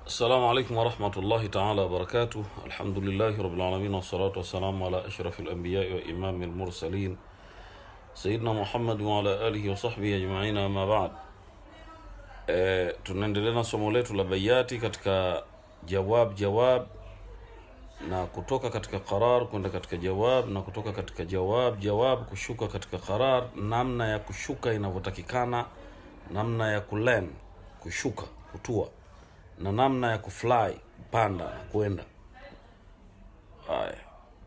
السلام عليكم ورحمة الله تعالى وبركاته الحمد لله رب العالمين والصلاة والسلام على أشرف الأنبياء وإمام المرسلين سيدنا محمد وعلى آله وصحبه أجمعين أما بعد e, tunaendelea na somo letu la bayati katika jawab jawab na kutoka katika qarar kwenda katika jawab na kutoka katika jawab jawab kushuka katika qarar namna ya kushuka inavyotakikana namna ya kulen kushuka kutua na namna ya kufly kupanda na kwenda haya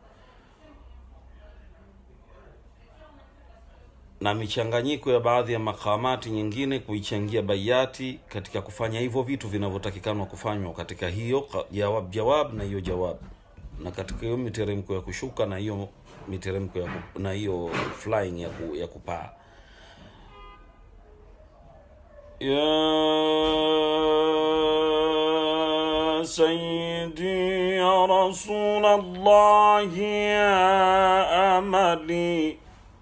na michanganyiko ya baadhi ya makamati nyingine kuichangia bayati katika kufanya hivyo vitu vinavyotakikanwa kufanywa katika hiyo ka- jawab jawab na hiyo jawab na katika hiyo miteremko ya kushuka na hiyo miteremko ya ku, na hiyo flying ya, ku, ya kupaa يا سيدي يا رسول الله يا أملي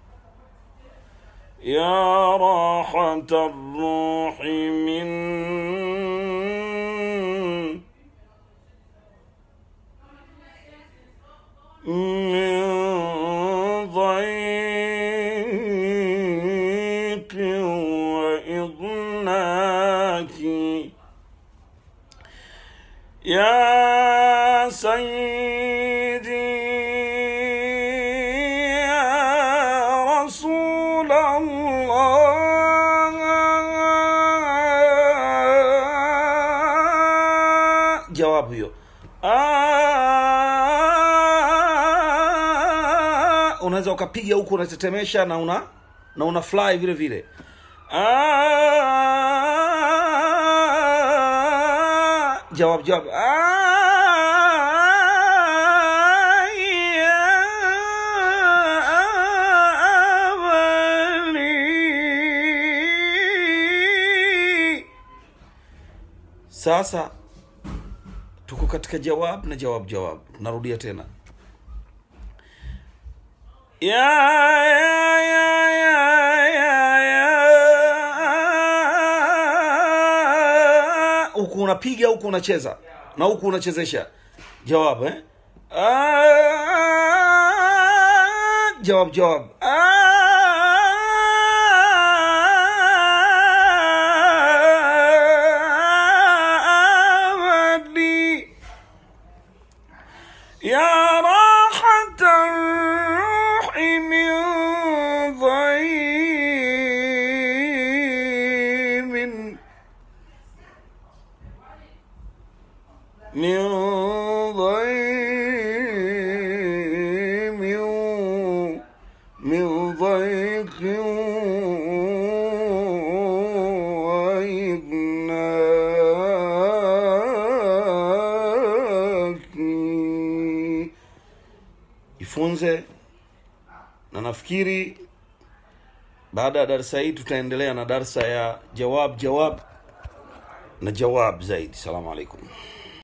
يا راحة الروح من من ضيق وإضناك يا سيدي يا رسول الله جواب hiyo Ah, unaweza ukapiga huku unatetemesha na una na una fly vile vile Ah, jawab jawab Ah, ya amali. sasa tuko katika jawab na jawab jawab narudia tena ya ya ya ya ya ya huku unapiga huku unacheza na huku unachezesha jawab eh Ah, jawab jawab آمني يا راحة الروح من ضيم من ضيم من ضيق وإغناك jifunze na nafikiri baada ya darsa hii tutaendelea na darsa ya jawab jawab na jawab zaidi salamu alaikum